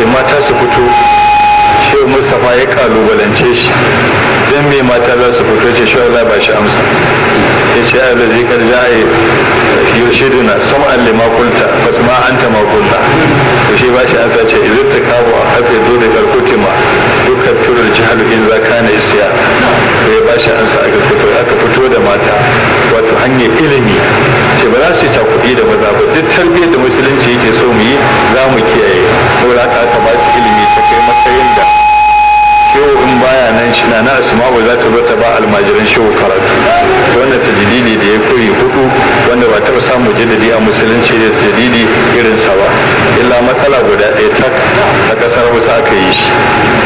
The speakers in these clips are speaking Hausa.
ce mata su fito shehu mustapha ya kalubalance shi don me mata za su fito ce shehu Allah ba shi amsa ya ce ya da zikar jaye yurshiduna sam'an lima kulta bas ma anta ma kulta to shi ba shi amsa ce idan ta kawo a hafe zo da karkutima dukkan turar jihar in za ka na isiya to ya ba shi amsa aka fito aka fito da mata wato hanyar ilimi ce ba za su ta kuɗi da maza ba duk tarbiyyar da musulunci yake so mu yi za mu kiyaye saboda haka aka ba su ilimi ta kai matsayin da shehu in baya nan shi na asma'u za ta zo ta ba almajiran shehu karatu wannan tajdidi da ya koyi hudu wanda ba taɓa samu jaddadi a musulunci da tajdidi irin sa ba illa matsala guda ɗaya tak a ƙasar wasu aka yi shi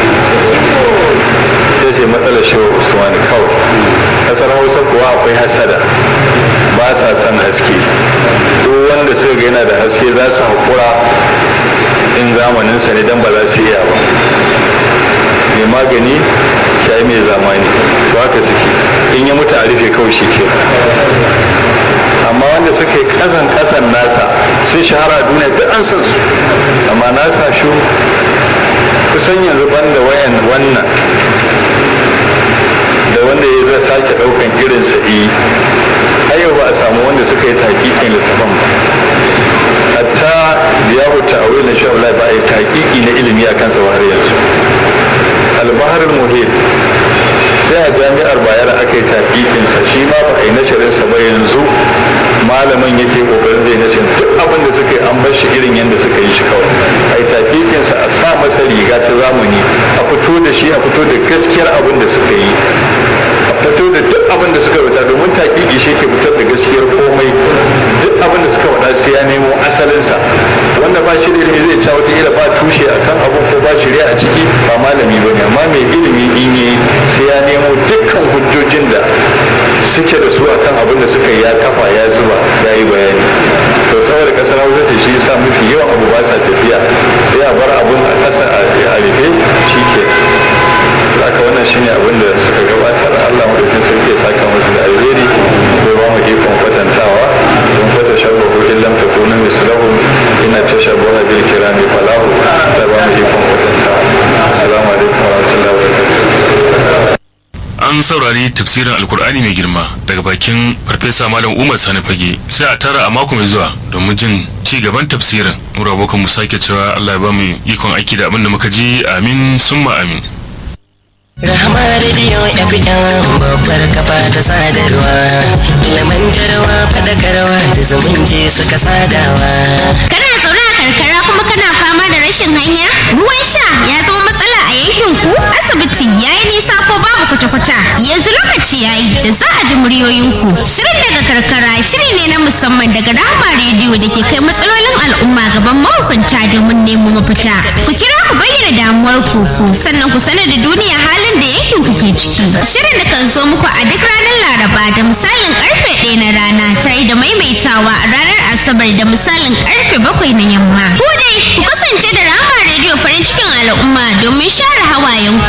ita ce matsalar shehu usman kawai ƙasar hausa kuwa akwai hasada ba sa son haske duk wanda suka ga yana da haske za su haƙura in zamaninsa ne don ba za su iya ba mai magani shayi mai zamani to haka suke in ya mutu a rufe kawai shi ke amma wanda suka yi kasan kasan nasa sun shahara a duniya duk an san su amma nasa shi kusan yanzu banda wayan wannan da wanda ya zai sake daukan irin sa'i har yau ba a samu wanda suka yi taƙiƙin littafin ba hatta da ya wuce a wurin sha'ula ba a yi taƙiƙi na ilimi a kansa har yanzu albahar muhit sai a jami'ar bayar aka yi taƙiƙinsa shi ma ba a yi nasharinsa ba yanzu malamin yake ƙoƙarin zai nashin duk abin da suka yi an bar shi irin yadda suka yi shi kawai a yi taƙiƙinsa a sa masa riga ta zamani a fito da shi a fito da gaskiyar abin da suka yi a fito da duk abin da suka rubuta domin taƙiƙi shi ke fitar da gaskiyar komai duk abin da suka faɗa sai ya nemo asalinsa wanda ba shi da ilimi zai ca wata ba tushe akan abin ko ba shirya a ciki ba malami ba ne amma mai ilimi in yi sai ya nemo dukkan hujjojin da suke da su akan abin da suka yi ya kafa ya zuba ya yi bayani to saboda kasar hausa da shi sa mafi yawan abu ba sa tafiya sai a bar abin a ƙasa a rufe shi ke haka wannan shine abin da suka gabatar allah madaukin sarki ya saka musu da alheri bai ba mu ikon kwatantawa don kwata shabbahu illam takunu mislahum ina tashabbaha bil kirami falahu da ba mu ikon kwatantawa assalamu alaikum warahmatullahi wabarakatuh an saurari tafsirin alkur'ani mai girma daga bakin farfesa malam umar sani fage sai a tara a mako mai zuwa domin jin ci gaban tafsirin mura abokan mu sake cewa allah ya ba mu ikon aiki da abin da muka ji amin summa amin Rahama Radio FM babbar kafa ta sadarwa ilmantarwa fadakarwa da zumunci suka sadawa Kana zaune a karkara kuma kana fama da rashin hanya? Ruwan sha ya zama matsala a yankin ku? Asibiti ya yi nisa ko babu kwata-kwata? Yanzu lokaci ya yi da za a ji muryoyinku. Shirin daga karkara shiri ne na musamman daga Rahama Radio da ke kai matsalolin al'umma gaban mahukunta domin nemo mafita. Ku kira ku bayyana damuwar ku ku sannan ku sanar da duniya halin da yankin ku ke ciki. Shirin da kan zo muku a duk ranar Laraba da misalin karfe ɗaya na rana tare da maimaitawa a ranar Asabar da misalin karfe bakwai na yamma. Ku dai ku kasance da Rahama Radio farin cikin al'umma domin share hawayen ku.